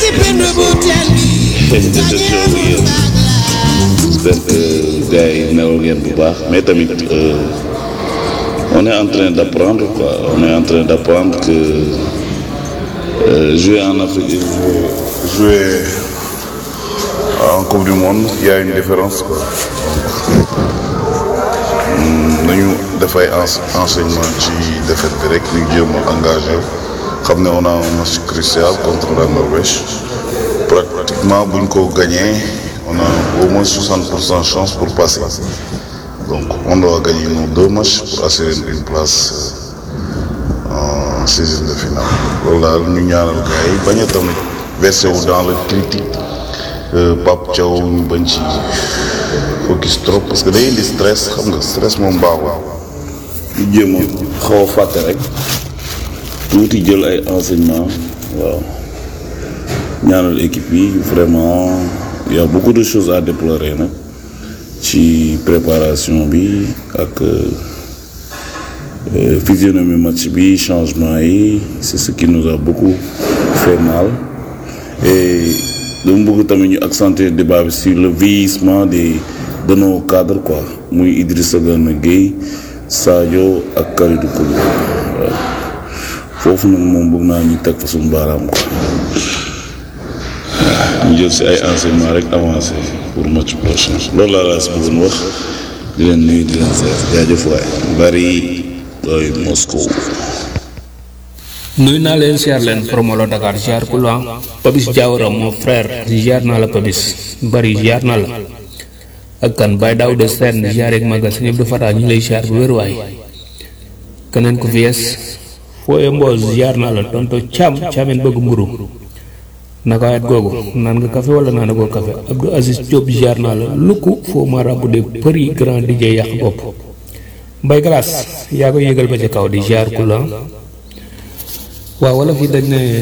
de show yéen j'espère que gars yi nelaw ngeen bu baax mais tamit euh, on est en train d'apprendre quoi on est en train d'apprendre que euh, jouer en Afrique et jouer, jouer en Coupe du Monde il y a une différence quoi nañu dafay enseignement ci défaite bi rek ñu jéem a engagé xam ne on a un match crucial contre la Norvège pratiquement buñ ko gagné on a au moins 60 pour cent chance pour passer donc on doit gagner nos deux matchs pour assurer une place en seizième de finale loolu daal ñu ñaanal gars yi bañ a tamit versé wu dans le critique Pape Thiaw ñu bañ ci focus trop parce que day indi stress xam nga stress moom baaxul ñu jéem a xaw a fàtte rek tuuti jël ay enseignement waaw ñaanal équipe yi vraiment il y a beaucoup de choses à déplorer nag ci préparation bi ak physionomie match bi changement yi c'est ce qui nous a beaucoup fait mal et dama bëgg tamit ñu accentuer débat bi sur le vieillissement des de nos cadres quoi muy Idrissa Gana Gueye Sadio ak Kalidou Koulibaly waaw foofu nag moom bëgg naa ñu teg fa suñu baaraam quoi ñu jël si ay enseignement rek avancé pour match prochain loolu laa laa si bëggoon wax di leen nuyu di leen seet jaajëf waay bari doy Moscow nuyu naa leen siyaar leen promolo Dakar siyaar ku la Papis Diawara mon frère siyaar naa la Papis bari siyaar naa la ak kan Baye Daouda Sène siyaar ak magal si ñëpp du fataa ñu ngi lay siyaar bu wér waay keneen ku fi yes fooye mboos siyaar naa la tonto caam caameen bëgg mburu naka wet googu naan nga café wala naan ko café Abdou Aziz Diop siyaar naa la lukku foo marabu de përi grand DJ yàq bopp mbay glace yaa ko yëgal ba ca kaw di siyaar ku la waaw wala fii dañ ne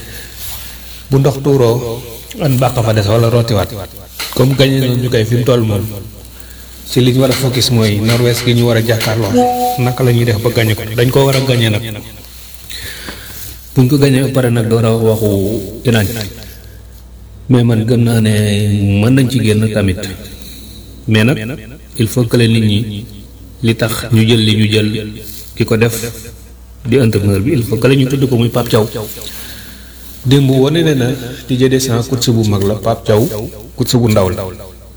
bu ndox tuuroo an bàq fa des wala rootiwaat comme gañe noonu ñu koy fi mu toll moom si li ñu war a focus mooy Norvège gi ñu war a jàkkaarloo naka la ñuy def ba gañe ko dañ koo war a gañe nag buñ ko gañee ba pare nag door a waxu Iran mais man gëm naa ne mën nañ ci génn tamit mais nag il faut que nit ñi li tax ñu jël li ñu jël ki ko def di entraîneur bi il faut que la ñu tudd ko muy Pape Thiaw démb wane ne na Didier Deschamps coach bu mag la Pape Thiaw coach bu ndaw la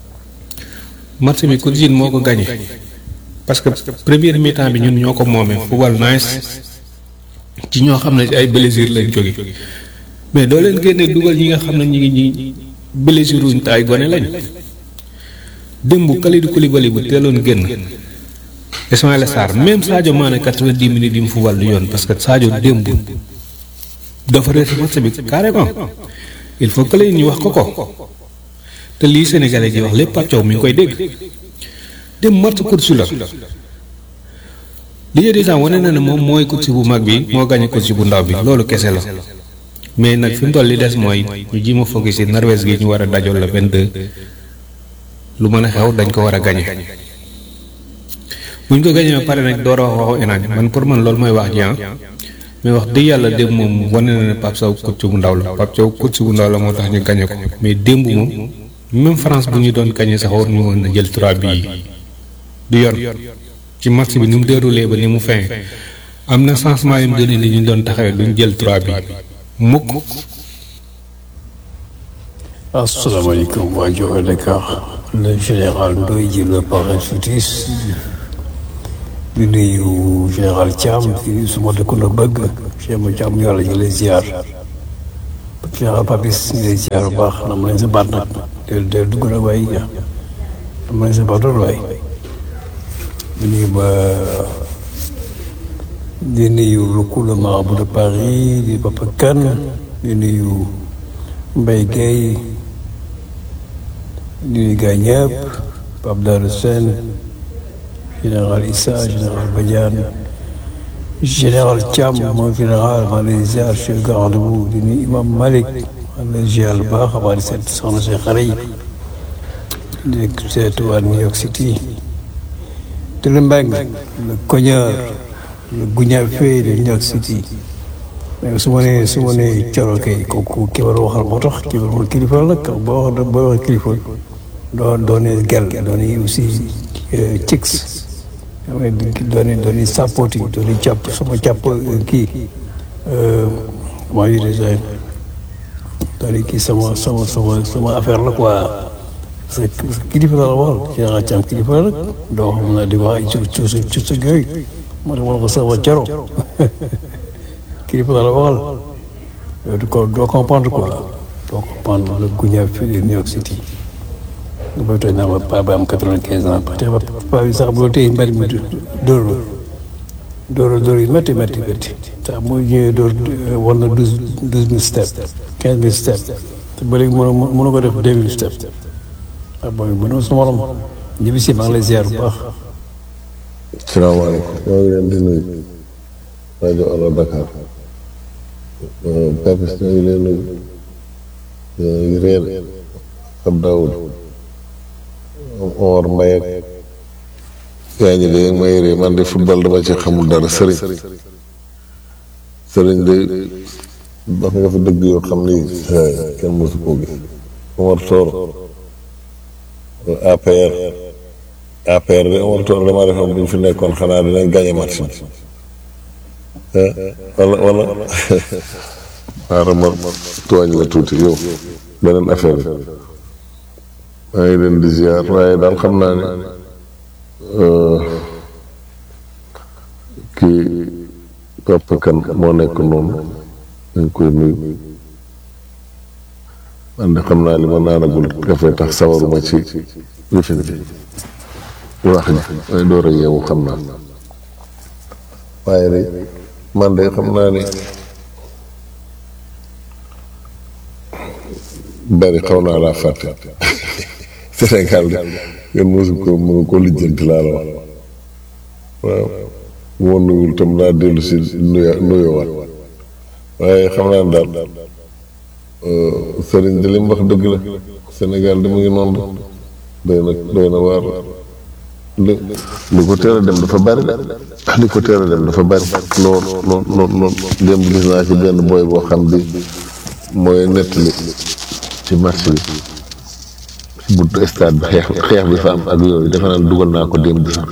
match bi coach moo ko gagné parce que première mi-temps bi ñun ñoo ko moomee football nice ci ñoo xam ne ay blessure lañ jóge mais doo leen génne dugal ñi nga xam ne ñi ngi ñi blessure wuñ te ay gone lañ démb Kalidou Koulibaly bu teeloon génn Ismaïla Sarr même Sadio Mané quatre-vingt-dix minutes yi mu fubal du yoon parce que Sadio démb dafa rees match bi carrément il faut que ñu wax ko ko te lii Sénégalais ji wax lépp Pape Thiaw mi ngi koy dégg démb match course la Didier Deschamps wane na ne moom mooy coach bu mag bi moo gagné coach bu ndaw bi loolu kese la mais nag fi mu toll li des mooy ñu ji ma focus ci Norvège gi ñu war a dajool la 22 lu mën a xew dañ ko war a gagné. bu ñu ko gañee ba pare nag door a wax waxu Iran man pour man loolu mooy wax ji mais wax dëgg yàlla démb moom wane na ne Pape Sow coach bu ndaw la Pape Sow coach bu ndaw la moo tax ñu gañe ko mais démb moom même France bu ñu doon gañe sax war ñu woon na jël 3 bi du yoon ci match bi ni mu déroulé ba ni mu fin am na changement yu mu gën li ñu doon taxawee duñ jël 3 bi mukk. asalaamaaleykum waa Joxe Dakar le général Ndoye ji le parrain futis di nuyu général Thiam di suma dëkkandoo bëgg Cheikh ma Thiam yàlla ñu lay ziar général Papis ñu lay ziar bu baax na ma leen sa baat nag del del dugg nag waay na ma leen sa baat loolu waay di nuyu ba di nuyu Luku le marabout de Paris di Papa Kane di nuyu Mbaye Gueye di nuyu gars ñëpp Pape Darou Sène général Issa général Badiane général Thiam moom général maa ngi lay ziar chef garde bu di nuyu imam Malick maa ngi lay ziar bu baax maa ngi seet soxna si xare yi di seet waa New York City Télé Mbeng le cogneur le guñafé de New York City mais su ma nee su ma nee Coro kay kooku ki war a waxal moo tax ki war a waxal kilifa la nag boo wax boo waxal kilifa doo doo ne gel doo ne aussi chicks doo ne doo ne sapoti doo ne càpp sama càpp kii maa ngi déjà doo ne kii sama sama sama sama affaire la quoi parce que kilifa la la waxal Cheikh Thiam kilifa la nag doo xam ne di wax ay cu cu cu cu yooyu moo tax ma ne ko sama Coro kilifa la la waxal yow du ko doo comprendre quoi doo comprendre le guña fii de New York City nga bay tooñ naa ma paa ba am quatre-vingt-quinze ans parce que paa bi sax boo téye mbari mi dóor la dóor dóor yi métti métti métti sax boo ñëwee dóor war na douze douze mille steps quinze mille steps te ba léegi mënu mënu ko def deux mille steps ah booy mënoo su morom ñibbi si maa ngi lay ziar bu baax salaamaaleykum maa ngi leen di nuyu rajo Allo Dakar Papis ñoo ngi leen nuyu ñoo ngi réer ab Daoud Omar Mbaye ak yaa ngi léegi may ree man de football dama ci xamul dara sëriñ sëriñ de wax nga fi dëgg yoo xam ni kenn mosu koo gis Omar Toor APR APR de Omar Toor dama defoon bu ñu fi nekkoon xanaa dinañ gagné match bi wala wala xaaral ma tooñ la tuuti yow beneen affaire bi maa ngi leen di ziar waaye daal xam naa ne kii Papa Kan moo nekk noonu dañ koy nuyu man de xam naa li ma naanagul kafe tax sawaruma ci lifin bi wax ji may door a yeewu xam naa waaye de man de xam naa ne bari xaw naa laa fàtte Sénégal de ngeen mosu ko mënu ko lijjanti laa la wax waaw bu ma nuyul tam naa dellu si nuyo nuyowaat waaye xam naa ne daal sëriñ de li mu wax dëgg la Sénégal de mu ngi noonu doy na doy na waar li li ko teel a dem dafa bari de li ko teel a dem dafa bari lool lool lool lool démb gis naa ci benn booy boo xam bi mooy nettali ci marché bi ci buntu stade bi xeex xeex bi fa am ak yooyu defe naa dugal naa ko démb sax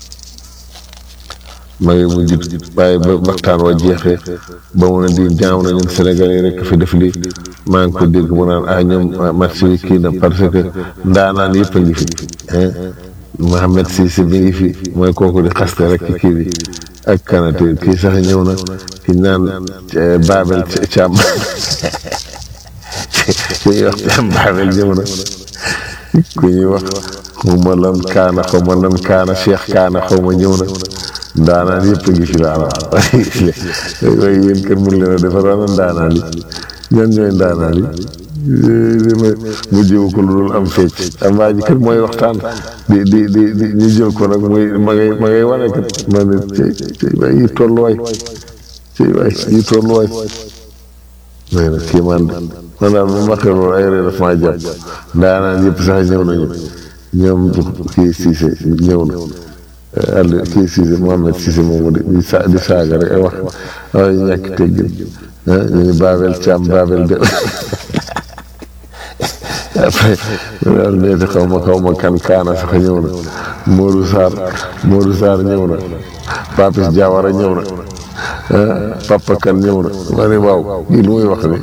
ma ngi mujj waaye ba waxtaan wa jeexee ba mu ne di jaamu na ñun Sénégal yi rek fi def lii maa ngi ko dégg mu naan ah ñoom marché bi kii na parce que ndaanaan yëpp a ngi fi Mohamed Cissé mi ngi fi mooy kooku di xaste rek ci kii bi ak kanate kii sax ñëw na ki naan Babel Thiam ku ñuy wax Thiam Babel ñëw na ku ñuy wax xaw ma lan kaana xaw ma lan kaana Cheikh kaana xaw ma ñëw na ndaanaan yëpp a ngi fi laa la waaye yéen kër mun leen a defar wala ndaanaan yi ñan ñooy ndaanaan yi mu jëw ko lu dul am fecc am waa ji kër mooy waxtaan di di di di ñu jël ko nag muy ma ngay ma ngay wane kat ma ne cey cey waay yi tolluwaay cey waay yi tolluwaay may nag kii man man daal bu ma waxee loolu ay ree daf maa jàpp ndaanaan yëpp sax ñëw nañu ñoom kii Cissé ñëw na àll kii Cissé Mohamed Cissé moomu di di sa di saaga rek ay wax ay ñàkk teggin ah ñu ngi Babel Thiam Babel de après daal neeti xaw ma xaw ma kan kaana sax ñëw na Modou Sarr Modou Sarr ñëw na Papis Diawara ñëw na ah Papa Kan ñëw na ma ne waaw kii lu muy wax ni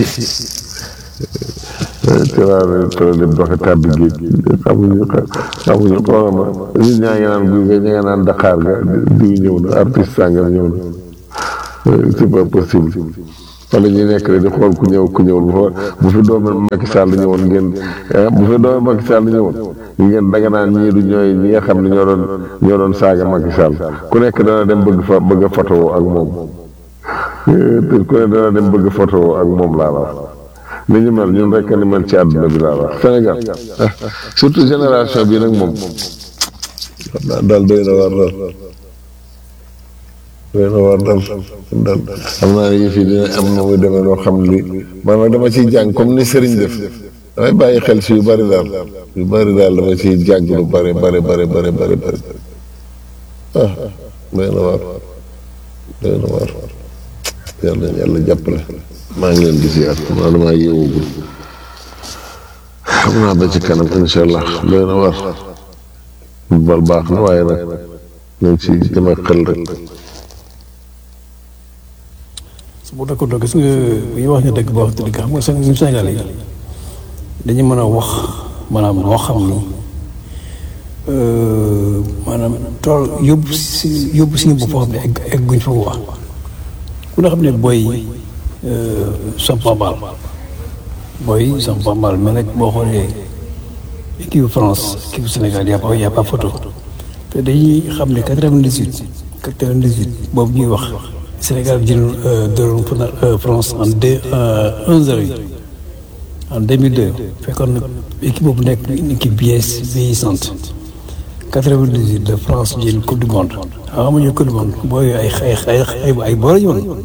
te waaw problème doxe tàbbi géej xamuñu xamuñu xoolal ma ñun ñaa ngi naan guy ga ña nga naan Dakar ga diw ñëw na artiste sàngam ñëw na c'est pas possible wala ñu nekk rek di xool ku ñëw ku ñëwul bu bu fi doomu Macky Sall ñëwoon ngeen bu fi doomu Macky Sall ñëwoon ngeen danga naan ñii du ñooy ñi nga xam ne ñoo doon ñoo doon saaga Macky Sall ku nekk dana dem bëgg fa bëgg a photo ak moom ku ne dana dem bëgg photo ak moom laa la wax ni ñu mel ñun rek ni mel ci àdduna bi laa la wax Sénégal surtout génération bi nag moom daal doy na war daal doy na war daal daal xam naa ne yëf yi dina am na muy demee loo xam li man nag dama ciy jàng comme ni sëriñ def damay bàyyi xel si yu bari daal yu bari daal dama ciy jàng lu bari bari bari bari bari bari ah doy na war doy na war yàlla yàlla jàppale maa ngi leen di ziar maa damaa yeewugul xam naa ba ci kanam incha allah doy na war bal baax na waaye nag nañ ci dem ak xel rek su bu dëkk gis nga bu ñu wax ne dëgg boo wax dëgg xam nga seen ñun Sénégal yi dañu mën a wax maanaam loo xam ni maanaam tool yóbbu si yóbbu si bopp foo xam ne egg egguñ fa wax ku ne xam ne booy Sampambal booy Sampambal mais nag boo xoolee équipe France équipe Sénégal y a pas y a pas photo te dañuy xam ne quatre-vingt-dix-huit quatre-vingt-dix-huit boobu ñuy wax Sénégal jël dóoroon France en deux un zéro yi en 2002 fekkoon na équipe boobu nekk une équipe vieille vieillissante 98 de France jël coupe du monde waaw amuñu coupe du monde booy ay ay ay ay boole ñu woon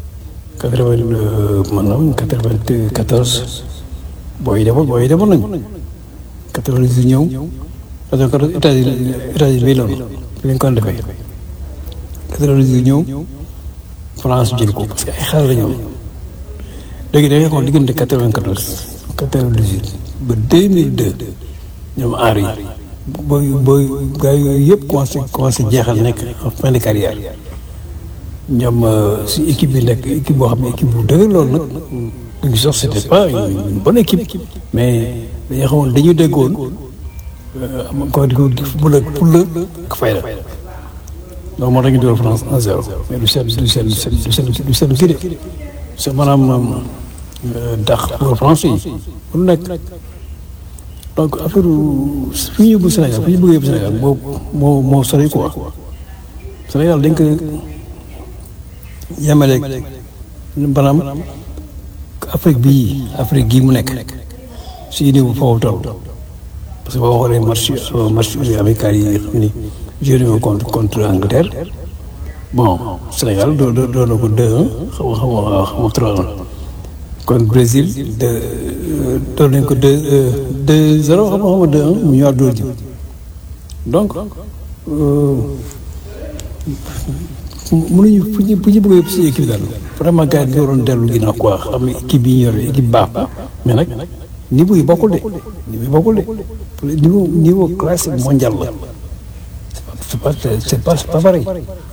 80 maanaam 94 booy yi demoon booy yi demoon nañu 98 ñëw 94 États-Unis États-Unis bii loolu fi lañ ko defee 98 ñëw France jël ko parce que ay xale la ñu léegi da ngay xool diggante 94 98 ba 2002 ñoom aar yi booy booy gars yooyu yëpp commencé commencé jeexal nekk en fin de carrière ñoom si équipe bi nekk équipe boo xam ne équipe bu dëgër loolu nag duñu sax c'était pas une bonne équipe mais dañoo xamoon dañu déggoon am ko di ko pour la pour la ak fayda donc moo tax ñu dugal France 1-0 mais du seen du seen du seen du seen kii de c'est maanaam dax pour France yi lu nekk donc affaire fi ñu yóbbu Sénégal fi ñu bëgg yóbbu Sénégal moo moo moo sori quoi Sénégal dañ ko yemaleeg maanaam Afrique bii Afrique gii mu nekk si niveau foofu toll parce que boo xoolee match match amical yi xam ni joué nañu contre contre Angleterre bon Sénégal doo doo doo na ko 2-1 xaw ma xaw ma xaw ma 3-1 kon Brésil de doon nañ ko 2 2 0 xam nga xam nga 2-1 mu ñëwaat dóor ji donc mënuñu fu ñu fu ñu bëgg a yëpp si équipe daal vraiment gars yi dañu waroon dellu ginnaaw quoi xam ne équipe yi ñu yor équipe baax ba mais nag niveau yi bokkul de niveau yi bokkul de niveau niveau classe mondial la c'est pas c'est pas c'est pas pareil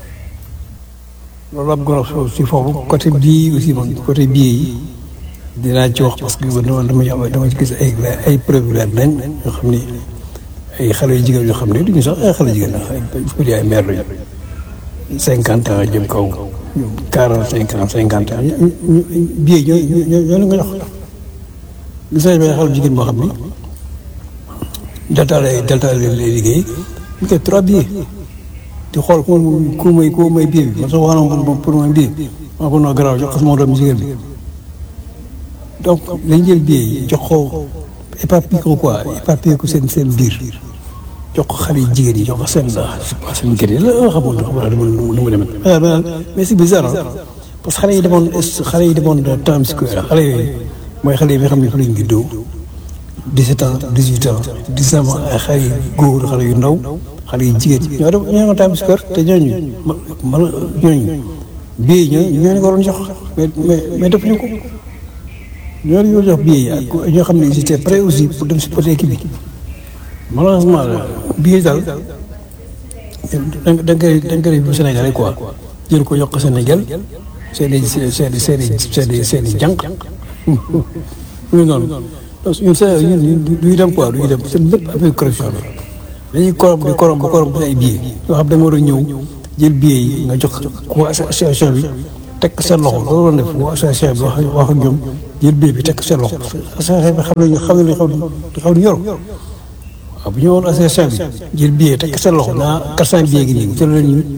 loolu am goro si foofu côté bii aussi moom côté bii yi dinaa ci wax parce que dama dama dama ci gis ay ay preuve leer nañ yoo xam ni ay xale yu jigéen yoo xam ne duñu sax ay xale jigéen ay ay mère lañu cinquante ans jëm kaw quarante cinq ans cinquante ans ñu bii ñoo ñoo ñoo nga jox gis nañ benn xale jigéen boo xam ni delta lay delta lay liggéey ñu koy trois billets di xool ku ku may ku may billet bi man sax wax na ma pour may billet maa ko noo garaaw jox ko sama doom jigéen bi donc dañ jël billet yi jox ko éparpillé ko quoi éparpillé ko seen seen biir jox ko xale yi jigéen yi jox ko seen seen kër yi la xamul xamul nu mu demee mais c'est bizarre parce que xale yi demoon xale yi demoon Times Square xale yooyu mooy xale yi nga xam ne fa lañ juddoo 17 ans 18 ans 19 ans ay xale yu góor xale yu ndaw xale yu jigéen ñoo dem ñoo Times Square te ñooñu ma ñooñu bii ñooñu ñooñu ko waroon jox mais mais mais defuñu ko ñooñu ñoo jox bii yi ak ñoo xam ne ils étaient prêts aussi pour dem supporter équipe bi malheureusement bii daal da nga da nga koy da nga koy bu Sénégalais quoi jël ko yokk Sénégal seen i seen i seen i seen i seen i jànq ñu noonu donc ñun Sénégal ñun duñu dem quoi duñu dem seen lépp affaire corruption la dañuy korom di korom ba korom ba ay billets yoo xam da nga war a ñëw jël billets yi nga jox ko association bi teg seen loxo loolu la def waa association bi wax wax ak ñoom jël billet bi teg seen loxo association bi xam nañu xam nañu xaw di yor waaw bu ñu woon association bi jël billet teg seen loxo naa quatre cent billets gi nii jël leen ñu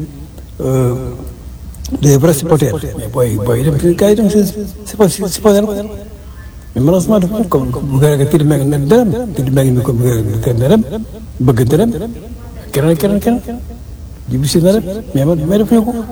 des vrais supporters mais booy booy dem gars yi dem seen supporter mais malheureusement dafa comme bu gën a kii meeg ne dem kii meeg mi comme gën na dem bëgg na dem keneen keneen keneen jiw si na dem mais man mais defuñu ko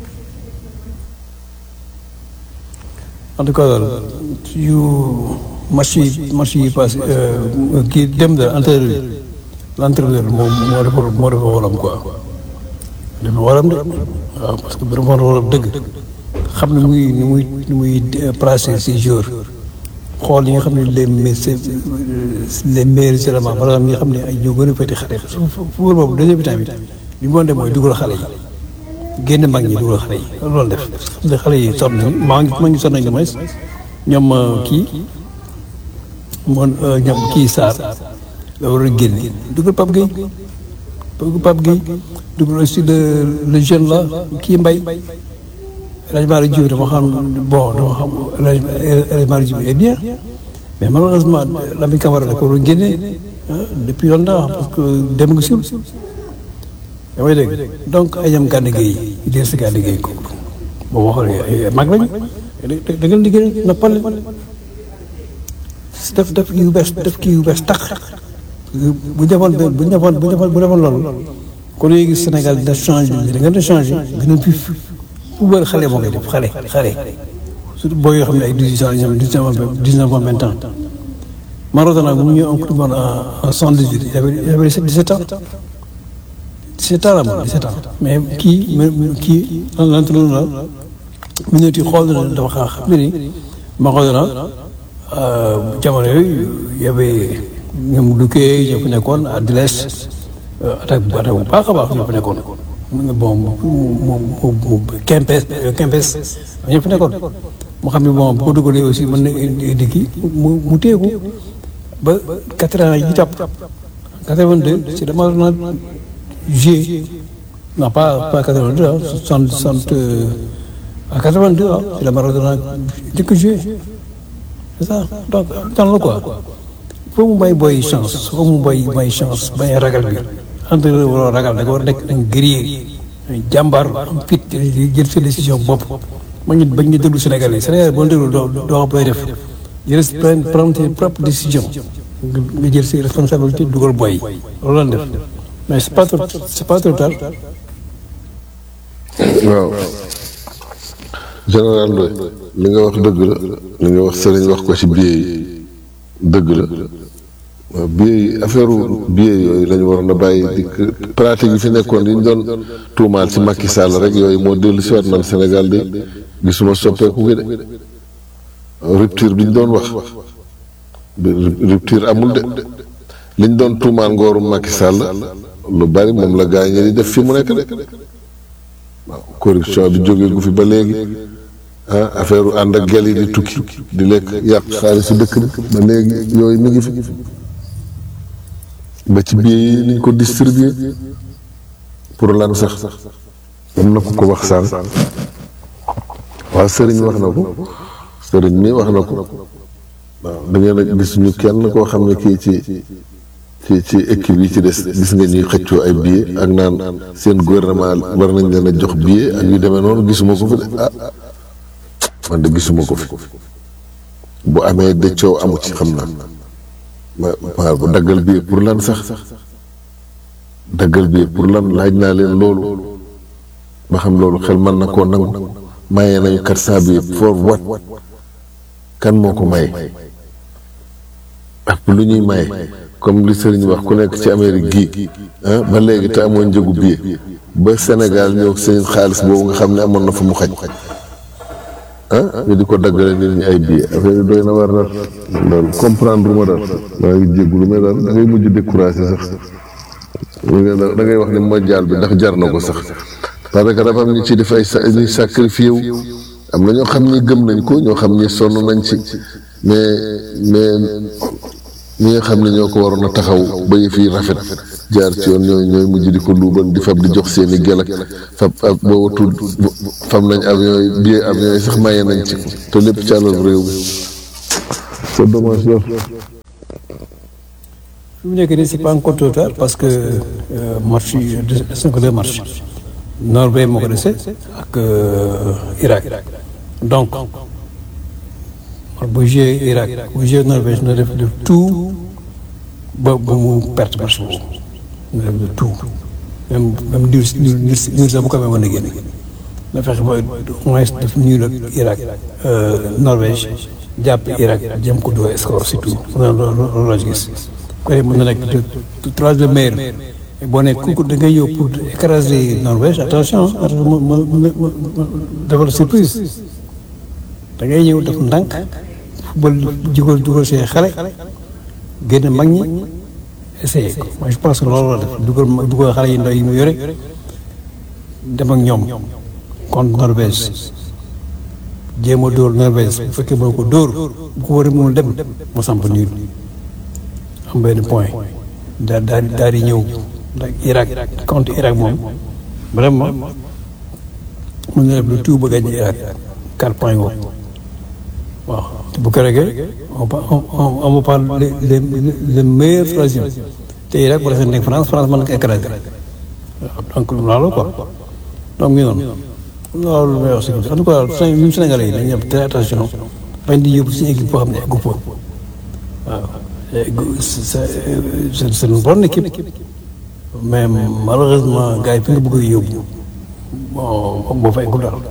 en tout cas daal yu match yi match yi passé kii dem da entraîneur l'entraîneur moom moo defar moo defar waram quoi dafa waram de waaw parce que bu defoon waram dëgg xam ne muy ni muy ni muy placer ses joueurs xool ñi nga xam ne les me les meilleurs éléments par exemple ñi nga xam ne ay ñoo gën a féete xale football boobu deuxième temps bi li mu doon def mooy dugal xale yi génn mag ñi dugal xale yi loolu def xam ne xale yi sonn nañu maa ngi maa ngi sonn nañu mooy ñoom kii moom ñoom kii Sarr la war a génne dugal Pape Gueye dugal Pape Gueye dugal aussi le le jeune là kii Mbaye El Hadj Malick Diouf dama xam bon dama xam El Hadj Malick Diouf est bien mais malheureusement Lamine Camara da ko war a génne depuis longtemps parce que dem nga siw yaa may dégg donc ay ñoom gànn Gueye yi des si gànn Gueye ko boo waxee ay mag lañu da ngeen liggéey noppal def def kii yu bees def kii yu bees tax bu defoon bu defoon bu defoon bu defoon loolu kon léegi Sénégal dina changé da ngeen di changé gën a pif football xale moo koy def xale xale surtout boo yoo xam ne ay dix-huit ans ñoom dix-neuf ans vingt ans Maradona bu mu ñëw en coupe du monde en soixante-dix-huit il avait il avait dix-sept ans dix-sept ans la moom dix-sept ans mais kii kii l'entraîneur la mu ñëw ti xool na dafa xaa xam ne ni Maradona jamono yooyu y avait ñoom Luque ñoo fi nekkoon à Diles attaque bu attaque bu baax a baax ñoo fi nekkoon bon mu mu mu Kempes Kempes ñoo fi nekkoon mu xam ne bon bu ko dugalee aussi mën na indi kii mu mu téeku ba quatre ans yi topp quatre-vingt-deux c'est dama na joué non pas pas quatre-vingt-deux ah soixante soixante à quatre-vingt-deux ah c'est la Maradona njëkk joué c'est ça donc dans la quoi foo mu bay boy chance foo mu bay bay chance bay ragal bi entraîneur waroo ragal da nga war a nekk un guerrier jàmbaar am fit jël sa décision bopp ma ñu bañ ñu déglu Sénégal yi Sénégal boo déglu doo doo xam def jël prendre prendre tes propres décisions nga jël ses responsabilités dugal boy yi loolu lañ def mais c'est pas trop c'est pas trop tard waaw général Ndoye li nga wax dëgg la li nga wax sëriñ wax ko ci billet yi dëgg la waaw billet yi affaire billet yooyu la ñu waroon a bàyyi di pratique yi fi nekkoon yi ñu doon tuumaal ci Macky Sall rek yooyu moo dellu si waat man Sénégal de gisuma soppeeku gi de rupture bi ñu doon wax rupture amul de li ñu doon tuumaal ngooru Macky Sall lu bari moom la gaa ñi di def fi mu nekk de waaw corruption bi jógee gu fi ba léegi ah affaire ànd ak gel yi di tukki di lekk yàq xaalisu dëkk bi ba léegi yooyu mi ngi fi ba ci biir yi niñ ko distribuer pour lan sax am na ku ko wax sànq waaw sëriñ wax na ko sëriñ mi wax na ko waaw da ngeen a gis ñu kenn koo xam ne kii ci ci ci équipe yi ci des gis nga ñuy xëccoo ay billets ak naan seen gouvernement war nañ leen a jox billet ak yu demee noonu gisuma ko fi de ah man de gisuma ko fi bu amee de coow amu ci xam naa ma waaw bu daggal billet pour lan sax daggal billet pour lan laaj naa leen loolu ba xam loolu xel mën na koo nangu maye nañu quatre cent billets for what kan moo ko maye ak lu ñuy maye comme li sëriñ wax ku nekk ci Amérique gii ah ba léegi te amoon njëgu billet ba Sénégal ñëw seen xaalis boobu nga xam ne amoon na fa mu xaj ah ñu di ko daggale nit ñi ay billet affaire yi doy na war daal loolu comprendre ma daal maa ngi jéggulu mais daal da ngay mujj découragé sax da ngay wax ne mondial bi ndax jar na ko sax parce que dafa am ñu ci def ay sa ñuy sacrifié wu am na ñoo xam ni gëm nañ ko ñoo xam ni sonn nañ ci mais mais ñi nga xam ne ñoo ko waroon a taxaw ba yëf yi rafet jaar ci yoon ñooy ñooy mujj di ko luubal di fab di jox seen i gel ak fab ab boo watul fab nañ avion yi billet avion yi sax maye nañ ci te lépp ci àlal réew mi c'est dommage lool. fi mu nekk nii c'est pas encore trop tard parce que match yi des na ko deux matchs Norvège moo ko dese ak Irak donc bu joué Irak bu joué Norvège na def def tout ba ba mu perte match boobu na def de tout même même niir niir niir sax bu ko amee mën na génne na fexe ba au moins def niir ak Irak Norvège jàpp Irak jëm ko doo score surtout loolu loolu la gis. koy mën na nekk troisième meilleur boo ne kooku da ngay ñëw pour écraser Norvège attention ma ma ma defal surprise da ngay ñëw def ndànk football jugal jugal see xale génn mag ñi essayé ko moi je pense que loolu la def dugal dugal xale yi ndaw yi mu yore dem ak ñoom contre Norvège jéem a dóor Norvège bu fekkee moo ko dóor bu ko war a mënul dem mu samp nii am benn point daal daal daal di ñëw ndax Irak contre Irak moom vraiment mën na def lu tout ba gagné Irak quatre points ngoo waaw te bu ko regee on on on parle les les les meilleurs troisième te Irak bu defee nekk France France mën na ko écraser waaw donc loolu quoi donc ñu noonu loolu may wax si en tout cas ñun Sénégalais yi dañuy am très attention bañ di yóbbu si équipe boo xam ne eggu fa waaw c'est c'est une bonne équipe mais malheureusement gars yi fi nga bëgg a yóbbu bon boo fa eggul daal.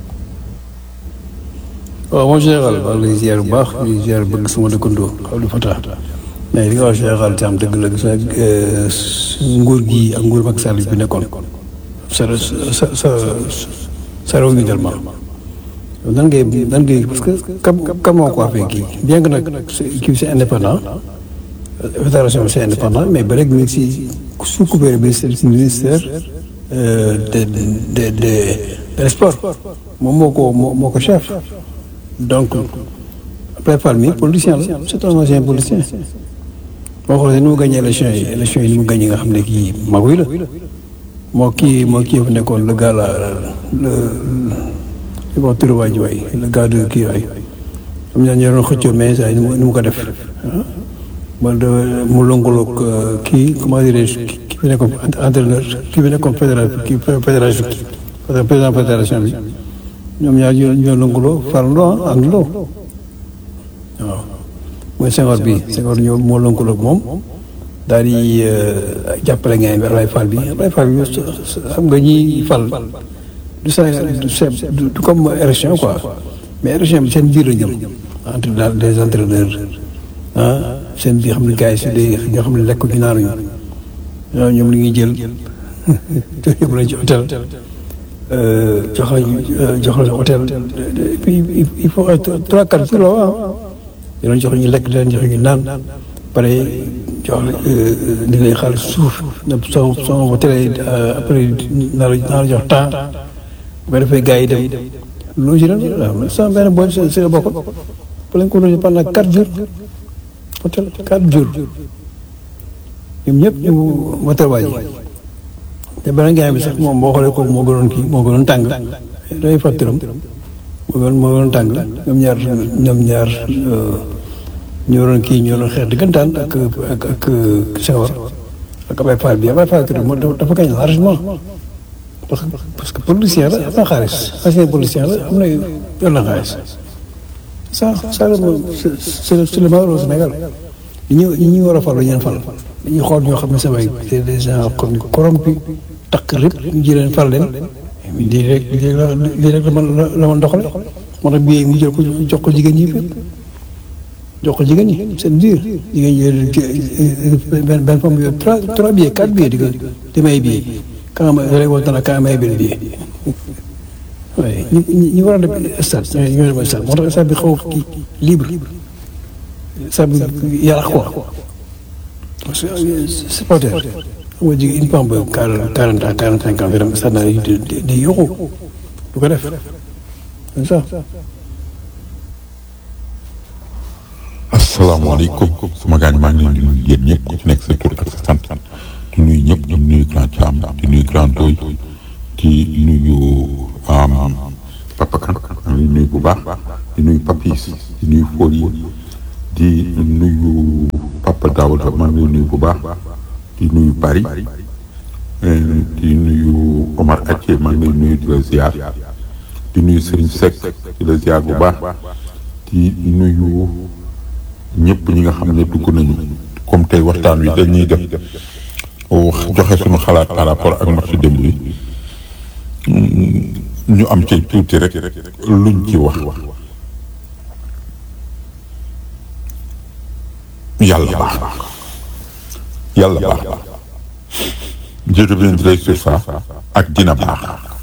waaw moom général maa ngi lay ziar bu baax di ziar bëgg sama dëkkandoo Abdou Fatah mais li nga wax général ci am dëgg la gis nga nguur gi ak nguur Macky Sall bi nekkoon sa sa sa sa réew mi tellement nan ngay nan ngay parce que kam kam moo ko waxee kii bien que nag kii c'est indépendant fédération bi c'est indépendant mais ba léegi mi ngi si sous couvert ministère ministère de de de de sport moom moo ko moo ko chef donc après Fall mi politicien la c'est un ancien politicien boo xoolee ni mu gagné élection yi élection yi ni mu gagné nga xam ne kii maguy la moo kii moo kii fa nekkoon le gars la le li ma turu waa ji waay le gars de kii waay am na ñoo doon xëccoo mais saa ni mu ni mu ko def ah mu lëngaloog kii comment dirais-je kii fi nekkoon entraîneur kii fi nekkoon fédération kii fédération président fédération bi ñoom ñaar ñoo ñoo lëngaloo farandoo ah àndandoo waaw mooy Senghor bi Senghor ñoo moo lëngaloog moom daal di jàppale ngeen bi Ablaye Fall bi Ablaye Fall bi xam nga ñi fal du Sénégal du du comme élection quoi mais élection bi seen biir la jëm entre daal des entraîneurs ah seen biir xam ne gars yi si des ñoo xam ne lekk gi naanuñu ñoom li ñuy jël yóbbu lañ ci hôtel jox la jox la hôtel et puis il faut trois quatre jours la waaw di leen jox ñu lekk di leen jox ñu naan pare jox la di leen xaalis suuf na soo soo hôtel après naa la naa la jox temps bu ko defee gars yi dem loolu si ren waaw sama benn boy si si la bokk ba lañ ko logé pendant quatre jours hôtel quatre jours ñoom ñëpp ñu hôtel waa ji te beneen gars bi sax moom boo xoolee kooku moo gënoon kii moo gënoon tàng day fàttaram moo gënoon moo gënoon tàng ñoom ñaar ñoom ñaar ñoo doon kii ñoo doon xeex diggantaan ak ak ak Senghor ak Ablaye Fall bi Ablaye Fall moom dafa gañ largement parce que parce que politicien la am na xaalis ancien politicien la am na yor na xaalis ça ça c'est c'est le malheur au Sénégal ñi ñu ñi ñu war a fal ñu leen fal dañuy xool ñoo xam ne samay c'est des gens comme corrompus takk rek ñu jëleen fal leen lii rek lii rek la man la man doxale moo tax bii mu jël ko jox ko jigéen ñi jox ko jigéen ñi seen biir jigéen ñi benn benn femme yooyu trois trois billets quatre billets di ko di may billet quand ma rek woon na quand may benn billet waaye ñi ñi war a dem stade ñoo dem stade moo tax stade bi xaw a kii libre stade bi yàlla quoi parce que supporter xam nga jigéen une femme ba quarante ans quarante cinq ans dem stade naa di di yóqu du ko def c'est ça asalaamaaleykum sama gaañ maa ngi leen di nuyu yéen ñëpp ku ci nekk sa tur ak sa sant di nuyu ñëpp di nuyu grand Thiam di nuyu grand Doy di nuyu Papa Kan maa ngi nuyu bu baax di nuyu Papis di nuyu Foli di nuyu Papa Daouda maa ngi nuyu bu baax di nuyu Bari di nuyu Omar Athie maa ngi nuyu di la ziar di nuyu Serigne Seck di la ziar bu baax di nuyu. ñëpp ñi nga xam ne dugg nañu comme tey waxtaan wi dañuy def joxe suñu xalaat par rapport ak match démb bi ñu am ci tuuti rek luñ ci wax yàlla baax yàlla baax je reviendrai sur ça ak dina baax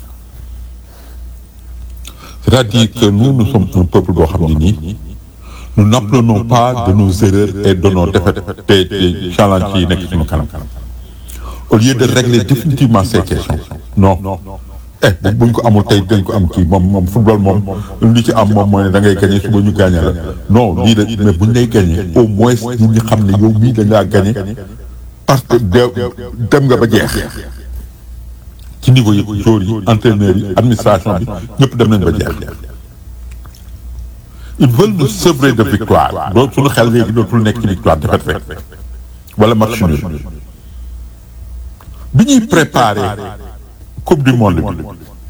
c'est-à-dire que nous nous sommes un peuple boo xam ne nii nous n'apprenons pas de nos erreurs et de nos défaites te te challenge yi nekk suñu kanam au lieu de régler définitivement ces questions non eh buñ ko amul tey dañ ko am kii moom moom football moom li ci am moom mooy ne da ngay gagné suba ñu gagné la non lii de mais buñ lay gagné au moins nit ñi xam ne yow mii dañ laa gagné parce que dem nga ba jeex ci niveau yi joueurs yi entraîneurs yi administration bi ñëpp dem nañ ba jeex ils veulent nous sevrer de victoire doo suñu xel léegi dootul nekk ci victoire défaite rek wala match nul bi ñuy préparer coupe du monde bi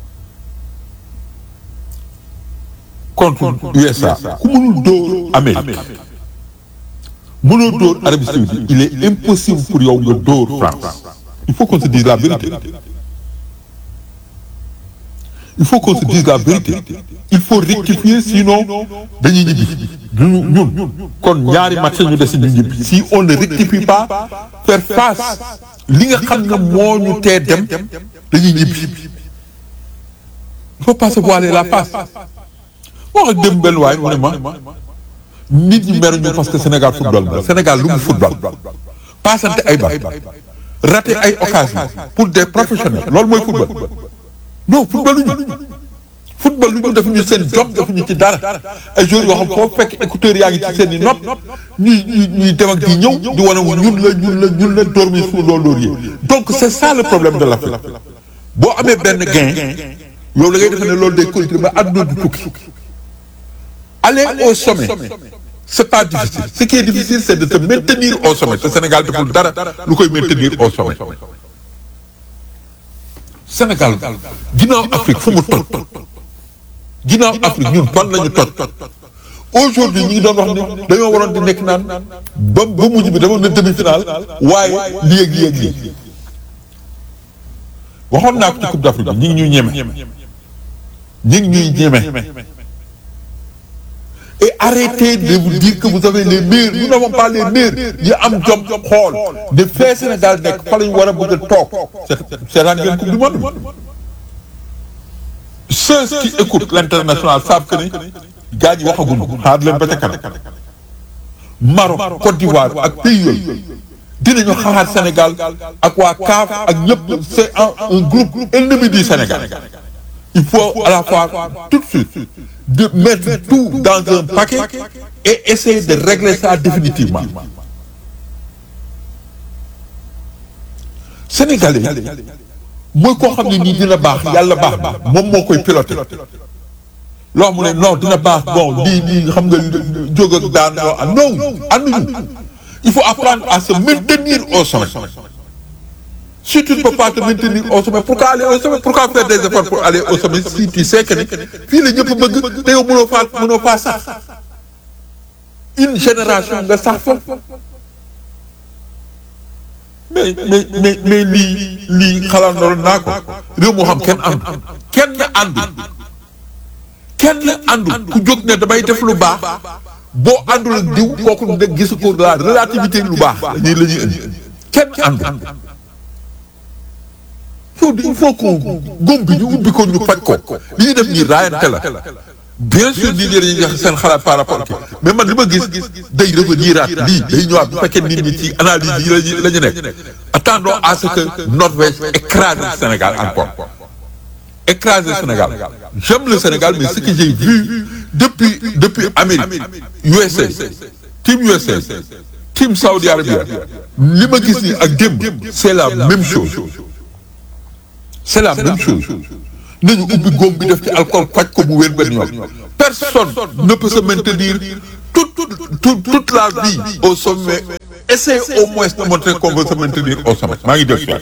contre USA ku mënul dóor Amérique mënoo dóor Arabie Saoudite il est impossible pour yow nga dóor France il faut qu'on se dise la vérité il faut qu'on se dise la vérité il faut rectifier sinon dañuy ñibbi duñu ñun kon ñaari match ñu des ñu ñibbi si on ne rectifie pas faire face li nga xam ne moo ñu tee dem dañuy ñibbi il faut pas se voiler la face wax ak dem benn waay mu ne ma nit ñi meruñu parce que Sénégal football la Sénégal lu mu football passante ay bal raté ay occasion pour des professionnels loolu mooy football non football lu ñu football lu ñu defuñu seen job defuñu ci dara ay joueurs yoo xam foo fekk écouteurs yaa ngi ci seen i nopp ñuy ñuy ñuy dem ak di ñëw di wane wu ñun la ñun la ñun la dormir sous le laurier donc c'est ça le problème de l'Afrique boo amee benn gain yow la ngay defe ne loolu day continuer ba àdduna du tukki aller au sommet c'est pas difficile ce qui est difficile c'est de te maintenir au sommet te Sénégal deful dara lu koy maintenir au sommet Sénégal ginnaaw Afrique fu mu toj ginnaaw Afrique ñun fan lañu toj aujourd'hui ñu ngi doon wax ni dañoo waroon di nekk naan ba ba mujj bi demoon na demi-finale waaye lii ak lii ak lii waxoon naa ko ci Coupe d'Afrique bi ñu ngi ñuy ñeme ñu ngi ñuy ñeme et arrêtez de vous dire que vous avez les meilleurs nous n'avons pas les meilleurs yi am jom xool de fee Sénégal nekk fa la ñu war a bëgg a toog seetaan ngeen coupe du monde ceux qui écoutent l'international savent que ni gars ñi waxaguñu xaar leen ba ca kanam Maroc Côte d'Ivoire ak pays yooyu dinañu xaar Sénégal ak waa CAF ak ñëpp c'est un un groupe ennemi du Sénégal il faut à la fois tout de suite de mettre tout dans un paquet et essayer de régler ça définitivement Sénégalais mooy koo xam ne nii dina baax yàlla baax na moom moo koy piloté loo mu ne non dina baax bon lii lii xam nga jóg ak daan yoo am non ànduñu il faut apprendre à se maintenir au sommet si tu ne peux pas te maintenir au sommet pourquoi aller au sommet pourquoi faire des efforts pour aller au sommet si tu sais que ni fii la ñëpp bëgg te yow mënoo faa mënoo faa sax une génération nga sax fa mais mais mais mais lii lii xalaat naa ko réew moo xam kenn àndu kenn àndu kenn àndu ku jóg ne damay def lu baax boo àndul ak diw kooku ne gis ko la relativité lu baax la ñuy la ñuy indi kenn àndu yow il faut que góom bi ñu ubbi ko ñu faj ko li ñuy def nii raayante la bien sûr nit ñi dañuy joxe seen xalaat par rapport ki mais man li ma gis day reveniraat lii day ñëwaat bu fekkee nit ñi ci analyse yi lañu la ñu nekk attendons à ce que Norvège écrase le Sénégal encore écrase le Sénégal j'aime le Sénégal mais ce que j'ai vu depuis depuis Amérique USA team USA team Saudi Arabia li ma gis nii ak démb c'est la même chose c'est la même chose nañu ubbi góom bi def ci alcool faj ko mu wér benn yoon personne ne peut se maintenir toute toute toute la vie au sommet essaye au moins de montrer qu'on veut se maintenir au sommet maa ngi def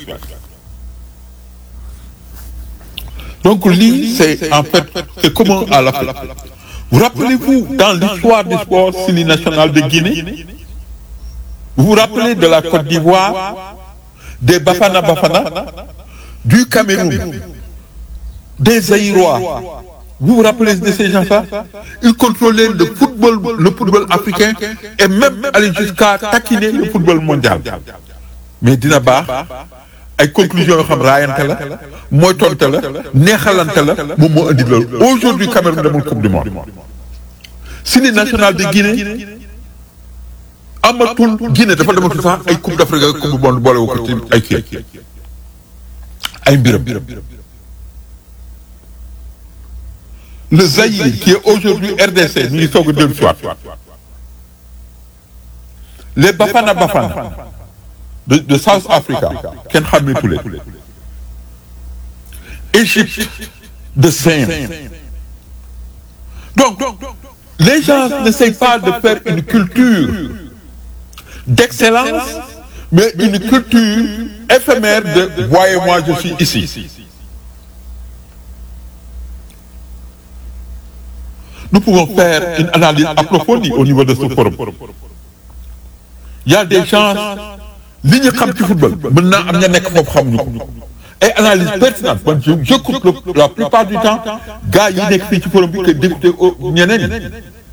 donc lii c'est en fait c'est commun à l'Afrique vous rappelez-vous dans l'histoire du sport Sili national de Guinée vous vous rappelez de la Côte d'Ivoire des Bafana Bafana du Cameroun des Zaïrois vous vous rappelez de ces gens-là ils contrôlaient le football le football africain et même aller jusqu'à taquiner le football mondial mais dina baax ay conclusions yoo xam raayante la mooy tonte la neexalante la moom moo indi loolu aujourd'hui Cameroun demul coupe du monde Syli national de Guinée amatul Guinée dafa dematul sax ay coupe d'Afrique ak coupe du monde boolewu ko ci ay kii ay mbiram le Zaïre qui est aujourd'hui RDC ñu ngi soog a dellu soit les Bafana Bafana de de South Africa kenn xàmmeetu leen Égypte de Saint donc les gens n'essayent pas de faire une culture d'excellence mais une culture éphémère de voyez-moi je suis ici nous pouvons faire une analyse approfondie au niveau de ce forum il y a des gens li ñu xam ci football mën naa am ña nekk foofu xamuñu ko ay analyse pertinente man je j'écoute la plupart du temps gars yi nekk fii ci forum bi que d'écouter ñeneen ñi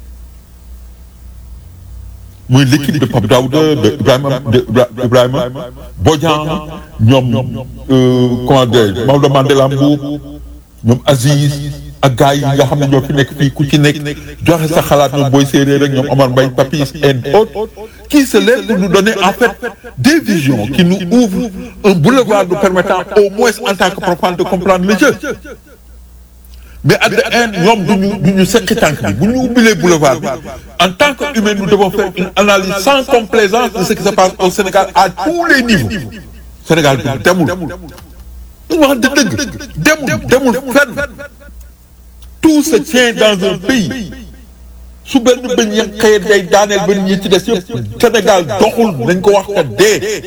muy l'équipe de Pape Daouda de Ibrahima de Ibrahima Bodian ñoom comment dire Maodo Mandela Mbuub ñoom Aziz ak gars yi nga xam ne ñoo fi nekk fii ku ci nekk joxe sa xalaat ñoom Boy Séeréer ak ñoom Omar Mbaye Papis et autres qui se lèvent pour nous donner en fait des visions qui nous ouvrent un boulevard nous permettant au moins en tant que profane de comprendre le jeu mais à the end ñoom duñu duñu sekki tànk bi bu ñu ubbilee boulevard bi en tant qu'humain nous devons faire une analyse sans complaisance de ce qui se passe au Sénégal à tous les niveaux Sénégal bi demul ñu wax dëgg demul demul fenn tout se tient dans un pays su benn bëñ ya xëy day daaneel benn ñi ci des yëpp Sénégal doxul nañ ko wax ka dee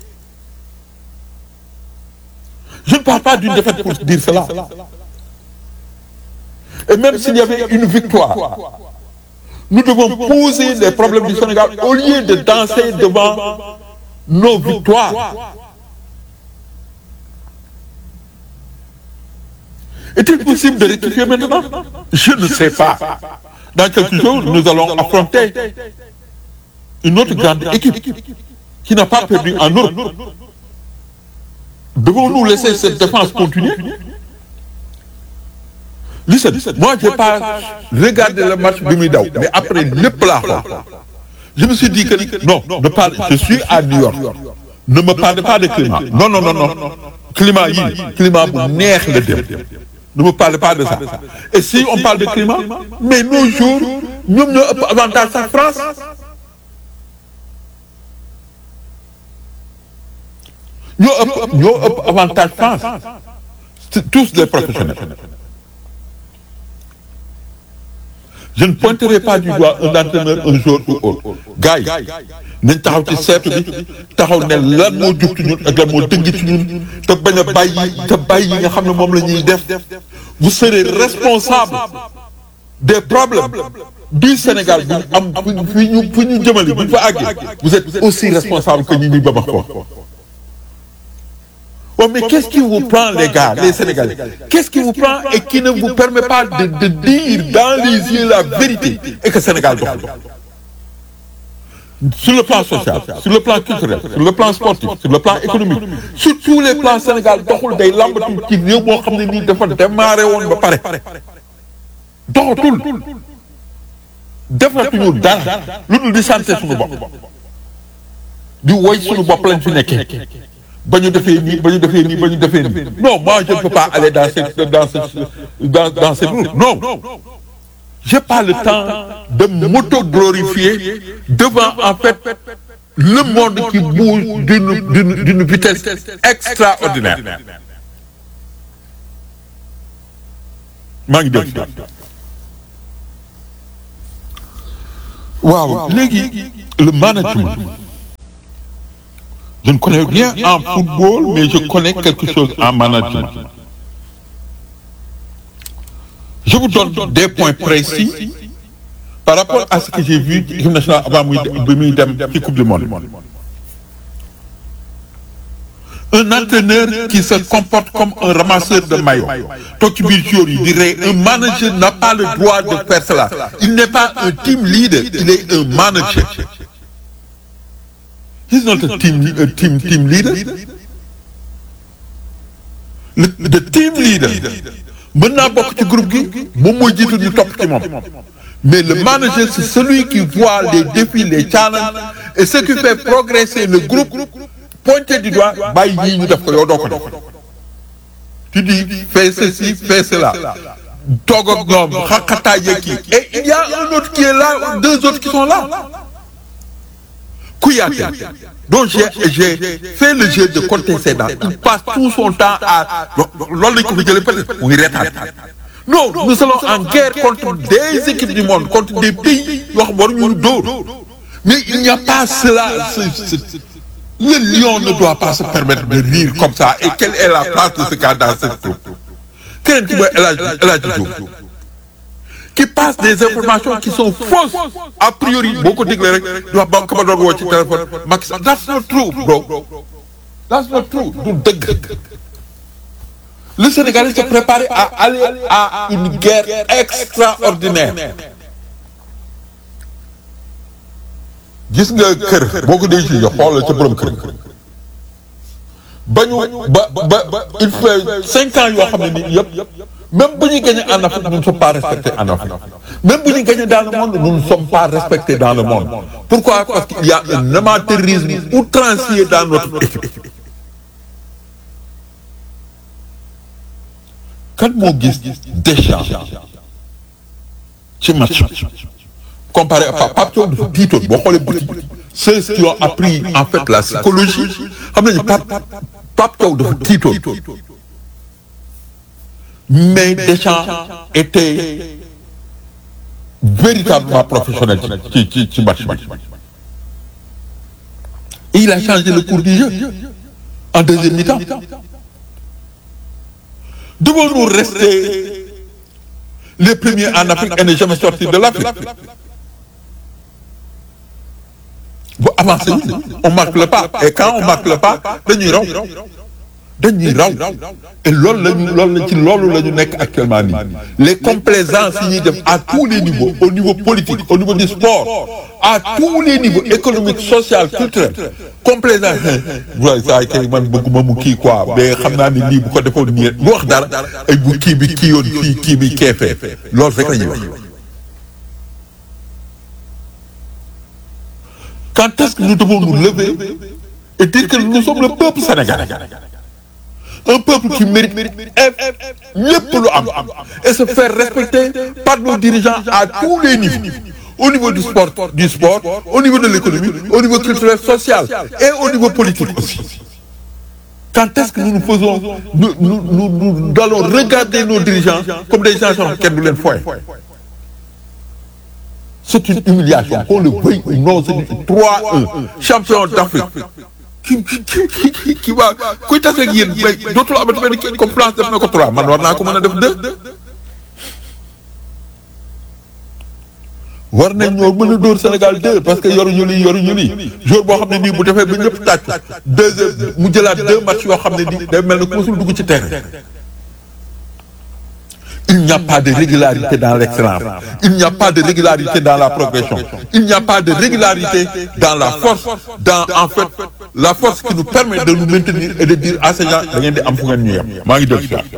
je ne parle pas d'une défaite pour dire cela et même s'il y avait une victoire nous devons poser les problèmes du Sénégal au lieu de danser devant nos victoires Est-il possible de rectifier maintenant Je ne sais pas. Dans quelques jours, nous allons affronter une autre grande équipe qui n'a pas perdu en Europe. Devons-nous laisser cette défense continuer Listen, moi je n'ai pas regardé le match de Midaou, mais après le plat, je me suis dit que non, ne parle, je suis à New York. Ne me parlez pas de climat. Non, non, non, non. Climat, yi, climat, bu neex le dem. Ne me parlez pas de ça. Et si on parle de climat, mais nos jours, nous avons avantage en France. Nous avons avantage France. Tous les professionnels. Je ne pointerai pas du doigt un entraîneur un jour ou autre. gars yi nañ taxaw ci seetu bi taxaw ne lan moo jug ci ñun ak lan moo dëng ci ñun te bañ a bàyyi te bàyyi yi nga xam ne moom la ñuy def vous serez responsable des problèmes du Sénégal bu ñu am fu ñu fu ñu jëmale bu ñu fa àggee vous êtes aussi responsable que ñi ñuy babax ko Oh, mais qu'est-ce qui vous prend, les gars, les Sénégalais Qu'est-ce qui vous prend et qui ne vous permet pas de, de dire dans les yeux la vérité et que le Sénégal doit Sur le plan social, sur le plan culturel, sur le plan sportif, sur le plan économique, sur tous les plans Sénégal doxul day lambatu ci réew moo xam ne nii dafa démarré woon ba pare doxatul defatuñu dara lu dul di santé suñu bopp di woy suñu bopp lañ fi nekkee ba ñu defee nii ba ñu defee nii ba ñu defee nii non moi je ne peux pas aller dans cette dans cette dans dans cette route non j'ai pas le temps de m'auto-glorifier devant en fait le monde qui bouge d'une d'une d'une vitesse extraordinaire maa ngi dégg waaw léegi le management Je ne connais rien en football, mais je connais quelque chose en management. Je vous donne des points précis par rapport à ce que j'ai vu ci équipe nationale avant muy bi muy dem ci coupe du monde. Un entraîneur qui se comporte comme un ramasseur de maillots. toog ci biir joueur yi di rey un manager n'a pas le droit de faire cela. Il n'est pas un team leader, il est un manager. He's not a team, a team, team leader. le de team leader mën naa bokk ci groupe gi moom mooy jiitu ñu topp ci moom mais le manager c'est celui qui voit les défis les challenges et ce qui fait progresser le groupe pointé du doigt bàyyi yii ñu def ko yow doo ko def tu dis fais ceci fais cela toog ak ñoom xaqataay yeeg kii et il y a un autre qui est là deux autres qui sont là Kouyaté donc j'ai j'ai fait le jeu de compter ses dents il passe tout son temps à loolu lañ ko fi jëlee peut-être mu ngi reetaan non nous sommes en guerre contre des équipes du monde contre des pays yoo xam waruñu dóor mais il n'y a pas cela ce, ce, le lion ne doit pas se permettre de rire comme ça et quelle est la place de ce gars dans cette troupe keneen ki mooy El Hadj El Hadj Diouf qui passe des informations qui sont fausses a priori boo ko déglee rek di wax ba ko ma doon woo ci téléphone Macky Sall that's not true bro that's not true du dëgg le Sénégalais se prépare à aller à une guerre extraordinaire gis nga kër boo ko dee ci xoolal ca borom kër ba ñu ba ba il fait cinq ans yoo xam ne nii yëpp même bu ñu gagné en Afrique nous ne sommes pas respectés en Afrique même bu ñu gagné dans le monde nous ne sommes pas respectés dans le monde pourquoi parce qu'il y a un amateurisme outrancier dans notre équipe kan moo gis Deschamps ci match comparé à Pape Thiaw dafa tiitoon boo xoolee bëti ceux qui ont appris en fait la psychologie xam nañu Pape Pape Thiaw dafa tiitoon mais Deschamps était véritablement professionnel ci ci ci match bi et il a changé le cours du jeu en deuxième mi-temps devons-nous rester les premiers en Afrique et ne jamais sortir de l'Afrique bu avancé on marque le pas et quand on marque le pas dañuy raw dañuy raw et loolu lañu loolu la ci loolu la ñu nekk actuellement nii les complaisances yi ñuy def à tous les niveaux au niveau politique au niveau du sport à tous les niveaux économique social culturel complaisance waaye saa kay man bëgguma mu kii quoi mais xam naa ni lii bu ko defoon nii lu wax dara ay bu kii bi kii yoon fii kii bi keefee loolu rek la ñuy wax quand est-ce que nous devons nous lever et dire que nous sommes le peuple sénégalais un peuple qui mérite lépp lu am et se faire respecter par nos dirigeants à tous les niveaux au niveau du sport du sport au niveau de l'économie au niveau culturel social et au niveau politique aussi quand est-ce que nous nous faisons nous nous nous nous allons regarder nos dirigeants comme des gens yoo kenn du leen foye c'est une humiliation qu'on le veuille ou non c'est 3-1 champion d'Afrique ki ki ki ki waa kuy tase ak yéen mais dootul amati benn kii comme France def na ko 3 man war naa ko mën a def 2 war nañ ñoo mën a dóor Sénégal 2 parce que yoruñu lii yoruñu lii jour boo xam ne nii bu defee ba ñëpp tàcc deux mu jëlaat deux matchs yoo xam ne nii day mel ne ku musul dugg ci terrain il n'y a pas de régularité dans l'excellence il n'y a pas de régularité dans la progression il n'y a pas de régularité dans la force dans en fait la force qui nous permet de nous maintenir et de dire à ces gens da ngeen di am fu ngeen ñu yem maa ngi déglu si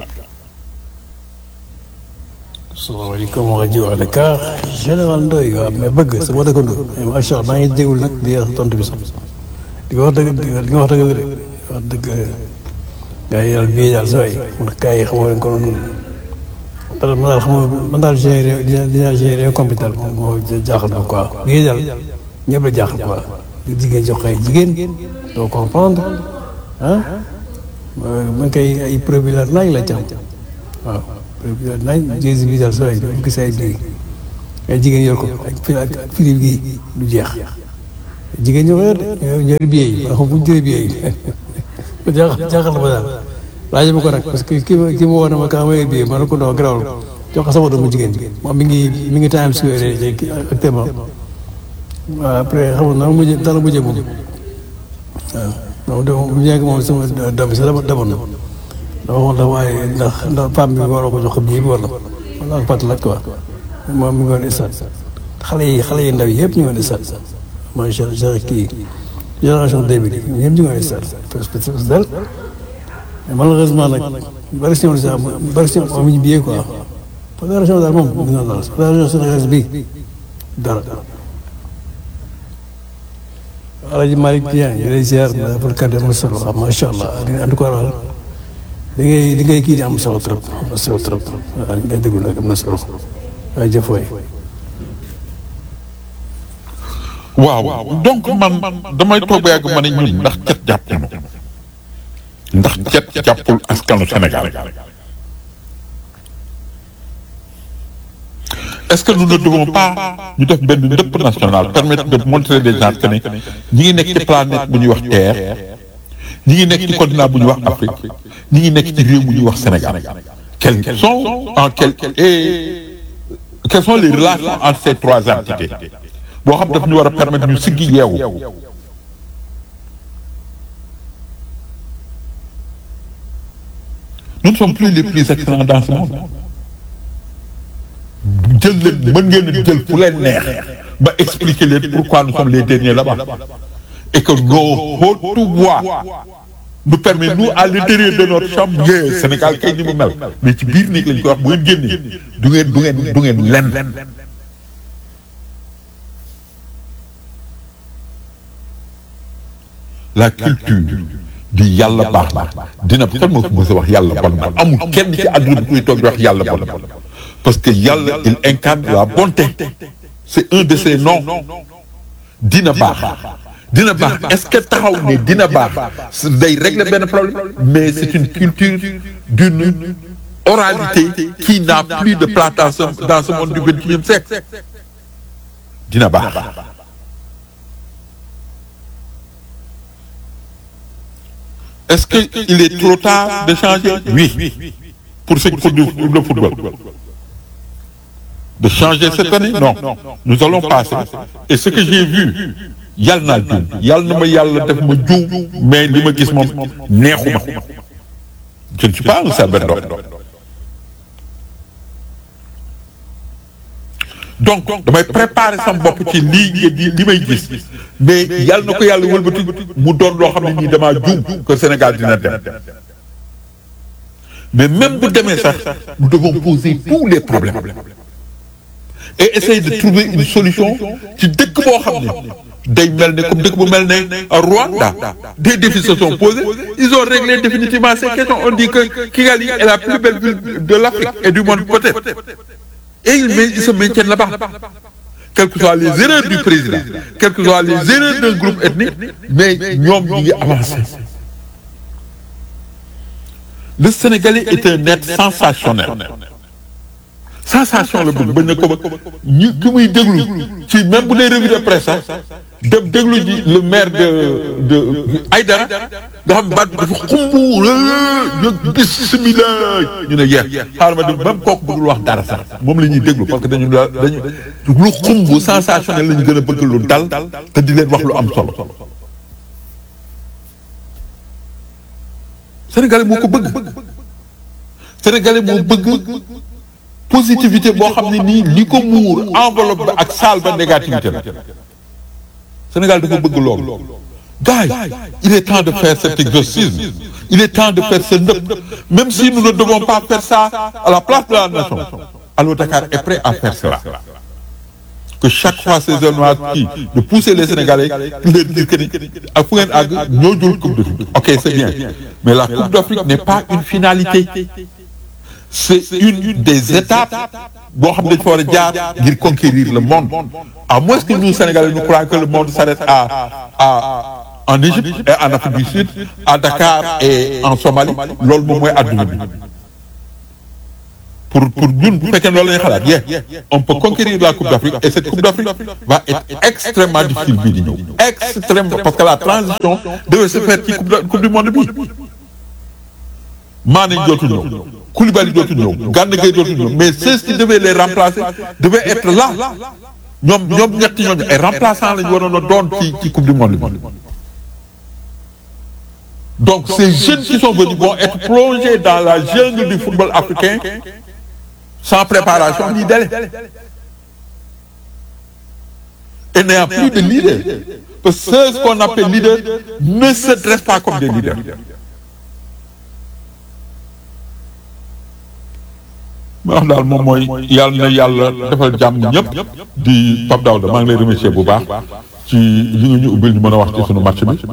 salaamaaleykum rajo Dakar général Ndoye waaw mais bëgg sama dëkkandoo macha allah maa ngi déglu nag di tontu bi sax di nga wax dëgg di nga wax dëgg de wax dëgg gars yi daal bii daal saa yi man gars yi xamoo leen ko noonu parce que man daal xam nga man daal gérer dina dina gérer computer moom moo jaaxal ma quoi bii daal ñëpp la jaaxal quoi jigéen jox ay jigéen doo comprendre ah man kay ay preuve la naaj la ci am waaw nañ jési bi daal sooy dafa gis ay bii ay jigéen yor ko ak fi ak firi gi du jeex jigéen ñoo ko yor de ñoo billet yi ma xam fu ñu jëlee billet yi jaaxal jaaxal ma daal laaj ma ko nag parce que ki ma ki ma woo na ma kaa ma yor billet ma ne ko non garaawul jox ko sama doomu jigéen bi moom mi ngi mi ngi Times Square actuellement waaw après xam nga nan mujjee dara mujjee moom waaw donc bu ñu moom sama doom bi sax dama demoon na dama waxoon la waaye ndax ndax femme bi waroo ko jox ko bii bi wala wala ak pat la quoi moom mi ngi woon stade xale yi xale yi ndaw yi yëpp ñu ngi woon stade mooy kii génération deux bi ñëpp ñu ngi woon stade parce que dal mais malheureusement nag ñu bëri si ñoom sax ñu bëri si ñoom amuñu billet quoi fédération daal moom dina daal fédération sénégalaise bi dara Alaaji Malick Dieng ñu lay ziar ma pour kàddu am na solo waaw macha allah en tout cas daal li ngay li ngay kii di am solo trop am na solo trop waaw li ngay déglu nag am na solo waaye jëf waay waaw donc man damay toog ba yàgg ma ne ñun ndax cet jàpp ñu ndax cet jàppul askanu Sénégal est-ce que nous ne devons pas ñu def benn ndëpp national permettre de montrer des gens que ne ñi ngi nekk ci planète bu ñuy wax Terre ñi ngi nekk ci continent bu ñuy wax Afrique ñi ngi nekk ci réew bu ñuy wax Sénégal quels sont en quel et quelles sont les relations entre ces trois entités boo xam daf ñu war a permettre ñu siggi yeewu nous ne sommes plus les plus excellents dans ce monde jël leen mën ngeen a jël fu leen neex ba expliquer leen pourquoi nous sommes les derniers là-bas et que nos hautes voix nous permet nous à l'intérieur de notre chambre yee Sénégal kay ni mu mel mais ci biir néeg lañ koy wax bu ngeen génnee du ngeen du ngeen du ngeen lenn la culture di yàlla baax na dina kan moo ko mos a wax yàlla bon na amul kenn ci àdduna bi kuy toog di wax yàlla bon na parce que yàlla il incarne la bonté c'est un de ses noms dina baax dina baax est-ce que taxaw ne dina baax day régler benn problème mais c'est une culture d'une oralité qui n'a plus de place dans ce dans ce monde du vingt-et-unième siècle dina baax est-ce que il est trop tard de changer oui pour ce pour le football de changer cette année non nous allons passer et ce que j'ai vu yàlla naa juum yàlla na ma yàlla def ma juum mais li ma gis moom neexuma je ne suis pas un sacerdoce donc damay préparer sama bopp ci lii di li may gis mais yàlla na ko yàlla wëlbati mu doon loo xam ne nii damaa juum que Sénégal dina dem mais même bu demee sax nous devons poser tous les problèmes et essayer de trouver une solution ci dëkk boo xam ne day mel ne comme dëkk bu mel ne Rwanda des défis se sont posés ils ont réglé définitivement ces questions on dit que Kigali est la plus belle ville de l'Afrique et du monde peut-être et ils, ils se maintiennent là-bas quelles que soient les erreurs du président quelles que soient les erreurs d'un groupe ethnique mais ñoom ñi ngi avancé le Sénégalais est un être sensationnel sensation la bëgg bañ na ko ba ñu ki muy déglu ci même bu dee revue de presse sax dem déglu ji le maire de de Aïdara nga xam baat bi dafa xumb ñu bismillah ñu ne yeex xaaral ma dem même kooku bëggul wax dara sax moom la ñuy déglu parce que dañu dañu lu xumb sensationnel la ñu gën a bëgg lu dal te di leen wax lu am solo Sénégalais moo ko bëgg Sénégalais moo bëgg positivité boo xam ne nii li ko muur enveloppe ba ak saal ba négativité la Sénégal dafa bëgg loolu gars yi il est temps de faire cet exorcisme il est temps de faire ce ndëpp même si nous ne devons pas faire ça à la place de la nation Allo Dakar est prêt à faire cela que chaque fois ces événements kii de pousser les Sénégalais di leen dire que ni ak fu ngeen àgg ñoo jël coupe d'Afrique ok c'est bien mais la coupe d'Afrique n'est pas une finalité c'est une des étapes boo xam ne dañu fa war a jaar ngir conquérir le monde à moins que nous Sénégalais nous croyons que le monde s'arrête à à en Égypte et en Afrique du Sud à Dakar et en Somalie loolu moom mooy adduna bi pour pour ñun bu fekkee loolu la ñuy xalaat yee on peut conquérir la Coupe d'Afrique et cette Coupe d'Afrique va être extrêmement difficile bii di ñëw extrêmement parce que la transition devait se faire ci coupe coupe du monde bi Mané dootul ñëw Koulibaly dootul ñëw Gana Gueye dootul ñëw mais ceux qui devaient les remplacer devaient être là ñoom ñoom ñetti ñooñu ay remplaçants lañu waroon a doon ci ci coupe du monde bi donc ces jeunes qui sont venus vont être plongés dans la jungle du football africain sans préparation ni délai et n'ayant plus de leaders parce que ceux qu'on appelle leaders ne se dressent pas comme des leaders ma wax daal moom mooy yàlla na yàlla defal jàmm ñëpp di Pape Daouda maa ngi lay remercier bu baax ci li nga ñu ubbil ñu mën a wax ci sunu match bi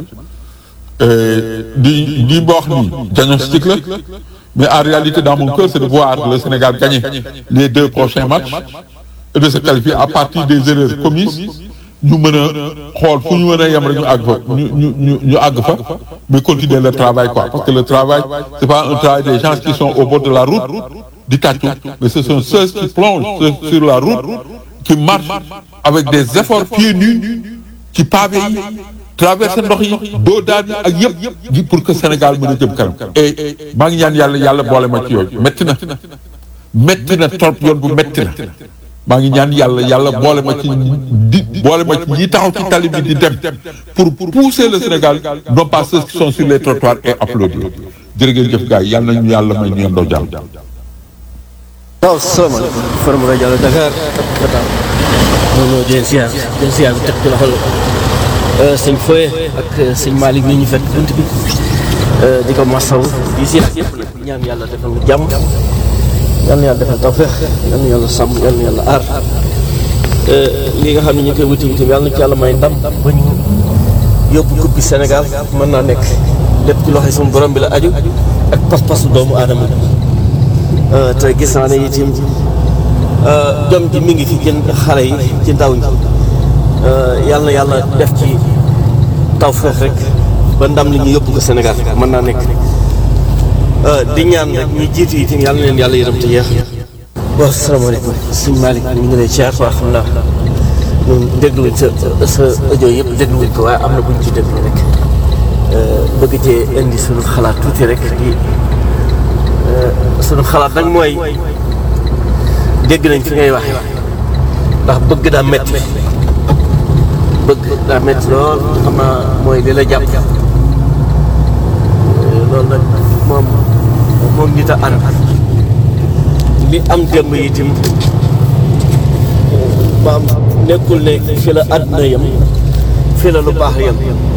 di di wax ni diagnostic la mais en réalité dans mon cœur c'est de voir le Sénégal gagner les deux prochains matchs et de se qualifier à partir des erreurs commises ñu mën a xool fu ñu mën a yem rek ñu àgg fa ñu ñu ñu ñu àgg fa mais continuer le travail quoi parce que le travail c'est pas un travail des gens qui sont au bord de la route di tàccu mais ce sont ceux qui plongent sur la route qui marchent avec des efforts pieds nus ci pavé yi traverser ndox yi doo daan yi ak yëpp pour que Sénégal mën a jëm kanam et maa ngi ñaan yàlla yàlla boole ma ci yooyu métti na métti na trop yoon bu métti na maa ngi ñaan yàlla yàlla boole ma ci di boole ma ci ñi taxaw ci tali bi di dem pour pousser le Sénégal non pas ceux qui sont sur les trottoirs et applaudir jërë ngeen jëf gars yi yàlla nañu yàlla may ñu yendoo jàmm waaw salaamaaleykum Faram rajo Allo Dakar Fata moom ñoo jël siyaar jël siyaar bi teg ci loxol sëñ Foye ak sëñ Malick mi ñu fekk bunt bi di ko masaw di siyaar yëpp nag di ñaan yàlla defal lu jàmm yal na yàlla defal tawfeex yal na yàlla sàmm yal na yàlla aar li nga xam ne ñu koy wuti wuti yàlla na ci yàlla may ndam ba ñu yóbbu coupe bi Sénégal mën naa nekk lépp ci loxo suñu borom bi la aju ak pas-pasu doomu aadama bi te gis naa ne itam jom ji mi ngi fi ci xale yi ci ndaw ñi yàlla na yàlla def ci tawfeex rek ba ndam li ñu yóbbu ko Sénégal mën naa nekk di ñaan rek ñi jiitu itam yàlla na leen yàlla yërëm te yeex waaw salaamaaleykum sëñ Malick ñu ngi lay ziar waa xam naa ñun dégluwuñ sa sa audio yëpp dégluwuñ ko waaye am na buñ ci déglu rek bëgg cee indi suñu xalaat tuuti rek di suñu xalaat nag mooy dégg nañ fi ngay waxe ndax bëgg daa metti bëgg daa metti lool xam naa mooy li la jàpp loolu nag moom moom nit a ànd li am démb itam maam nekkul ne fi la àdduna yem fi la lu baax yem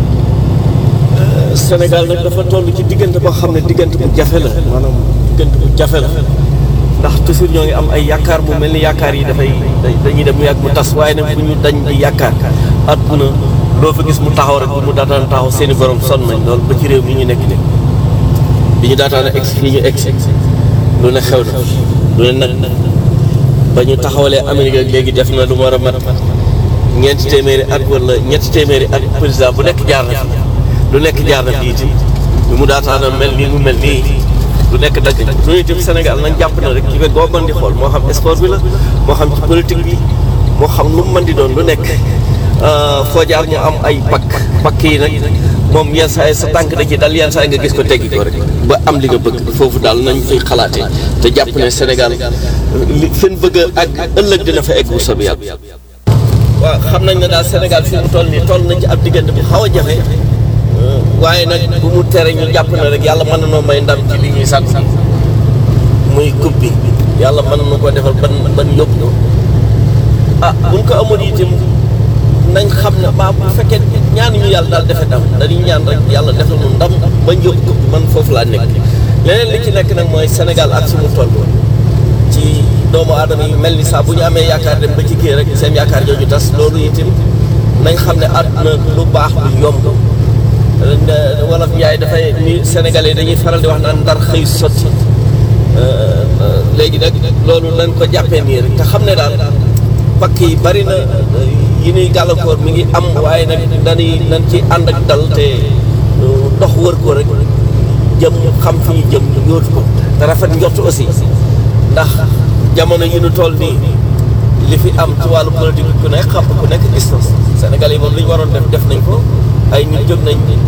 Sénégal nag dafa toll ci diggante boo xam ne diggante bu jafe la maanaam diggante bu jafe la ndax toujours ñoo ngi am ay yaakaar mu mel ni yaakaar yi dafay dañuy dem mu yàgg mu tas waaye nag bu ñu dañ di yaakaar àdduna loo fa gis mu taxaw rek bu mu daataan taxaw seeni borom sonn nañ loolu ba ci réew mi ñu nekk nii bi ñu daataan a egg fii ñu egg lu ne xew na lu ne nag ba ñu taxawalee Amérique ak léegi def na lu mu war a mat ñeenti téeméeri at wala ñetti téeméeri at président bu nekk jaar na fi lu nekk jaar na fi itam bi mu daataan a mel nii mu mel nii lu nekk dagg lu itam Sénégal nañ jàpp na rek ci wet boo mën di xool moo xam sport bi la moo xam ci politique bi moo xam lu mu mën di doon lu nekk foo jaar mu am ay pakk pakk yi nag moom yenn saa yi sa tànk da ci dal yenn saa yi nga gis ko teggi ko rek ba am li nga bëgg foofu daal nañ fay xalaatee te jàpp ne Sénégal li fen bëgg ak ëllëg dina fa egg bu soobee yàlla. waaw xam nañ ne daal Sénégal fi mu toll nii toll nañ ci ab diggante bu xaw a jafe waaye nag bu mu tere ñu jàpp ne rek yàlla mën na noo may ndam ci li ñuy sàkk muy coupe bi yàlla mën na ko defal ban ban yóbbu ko ah buñ ko amoon itam nañ xam ne maa bu fekkee ñaan ñu yàlla daal defe ndam dañuy ñaan rek yàlla defal mu ndam bañ yóbbu ko man foofu laa nekk leneen li ci nekk nag mooy Sénégal ak suñu toll ci doomu aadama yi mel ni saa bu ñu amee yaakaar dem ba ci kii rek seen yaakaar jooju tas loolu itam nañ xam ne àdduna lu baax lu yomb wolof Njaay dafay ni Sénégalais dañuy faral di wax naan ndar xëy sotti léegi nag loolu nañ ko jàppee nii rek te xam ne daal pakk yi bari na yi nuy gàllankoor mi ngi am waaye nag dañuy nañ ci ànd ak dal te dox wër ko rek jëm xam fi ñu jëm yóotu ko te rafet njort aussi ndax jamono yi nu toll nii li fi am ci wàllu politique ku nekk xam ku nekk gis na Sénégal yi moom li ñu waroon def def nañ ko ay nit jóg nañ